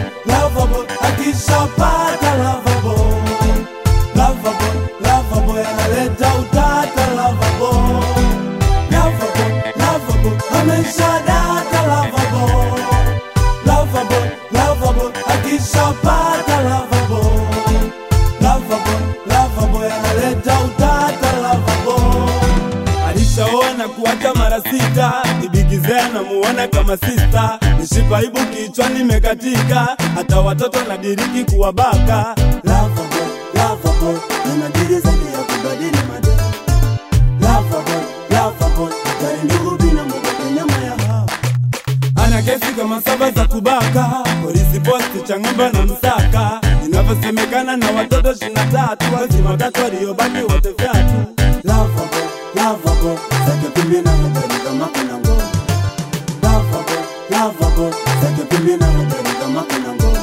Loverboy akishapata Loverboy Loverboy Loverboy analeta utata Loverboy Loverboy Loverboy ameshadata Loverboy Loverboy Loverboy akishapata Loverboy Loverboy Loverboy analeta utata Loverboy alishaoa na kuacha mara sita, ibigizea namuona kama sista, nishipa ibu kichwani imekatika, hata watoto nadiriki kuwabaka. Loverboy, Loverboy, ana dili zaidi ya kubadili madeni. Loverboy, Loverboy, hatari ndugu bina mboga nyama ya hawa ana kesi kama saba za kubaka, polisi posti Chang'ombe na Msaka, inavyosemekana na watoto ishirini na tatu, wazima watatu waliobaki wote vyatu. Loverboy, Loverboy, zake pimbi na hatari kama kuna ngoma. Loverboy, Loverboy, zake pimbi na hatari kama kuna ngoma.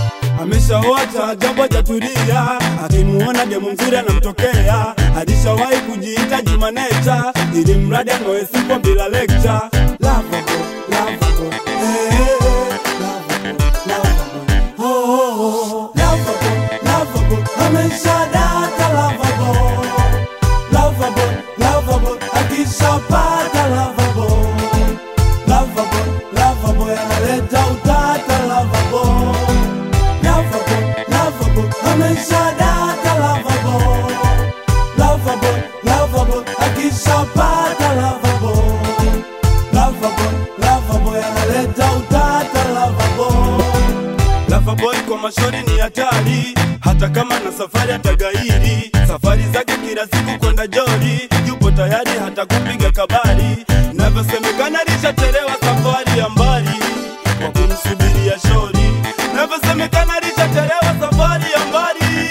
Ameshaoa cha ajabu hajatulia, akimuona demu mzuri anamtokea. Alishawahi kujiita Jumanecha, ili mradi ang'oe sipo bila lecture. Loverboy, Loverboy, eh, eh, eh, Loverboy, Loverboy, oh, oh, oh. Loverboy, Loverboy, ameshadata Loverboy. Loverboy, Loverboy, akishapata Loverboy. Loverboy, Loverboy, analeta utata Loverboy. Loverboy, Loverboy, ameshadata Loverboy. Loverboy, Loverboy, akishapata Loverboy. Loverboy, Loverboy, analeta utata Loverboy. Loverboy kwa mashori ni hatari, hata kama na safari atagairi. Safari zake kila siku kwenda jori, yupo tayari hata kupiga kabari. Navyosemekana lishachelewa safari ya mbali kwa kumsubiria shori. Navyosemekana lishachelewa safari ya mbali.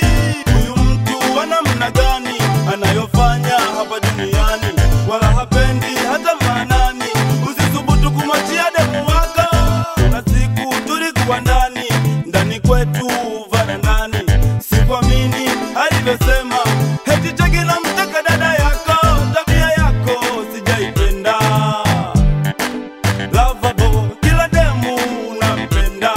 Huyu mtu ana namna gani anayofanya hapa duniani, wala hapendi hata maanani. Usithubutu kumwachia demu wako. Kuna siku tulikuwa ndani ndani kwetu varandani, sikuamini alivyosema heti cheki na mtaka dada yako, tabia yako sijaipenda. Loverboy, kila demu unampenda.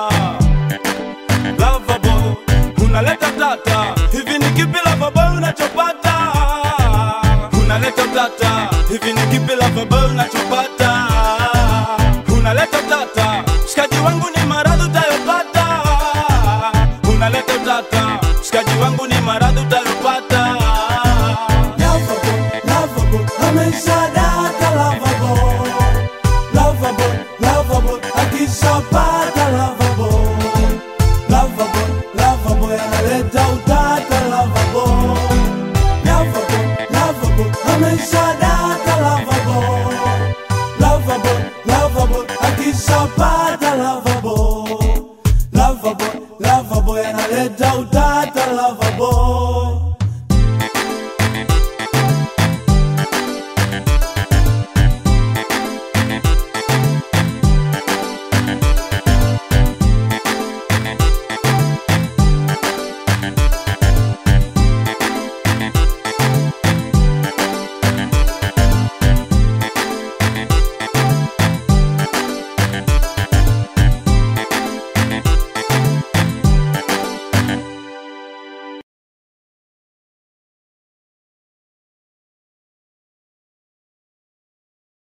Loverboy, unaleta tata, hivi ni kipi Loverboy unachopata? Unaleta tata, hivi ni kipi Loverboy unachopata? Unaleta tata, shikaji wangu ni maradhi utayopata. Unaleta tata, shikaji wangu ni maradhi utayopata. Loverboy, Loverboy, ameshadata Loverboy. Loverboy, Loverboy, akishapata Loverboy. Loverboy, Loverboy, analeta utata Loverboy. Loverboy, Loverboy, ameshadata Loverboy. Loverboy, Loverboy, akishapata Loverboy. Loverboy, Loverboy, analeta utata Loverboy.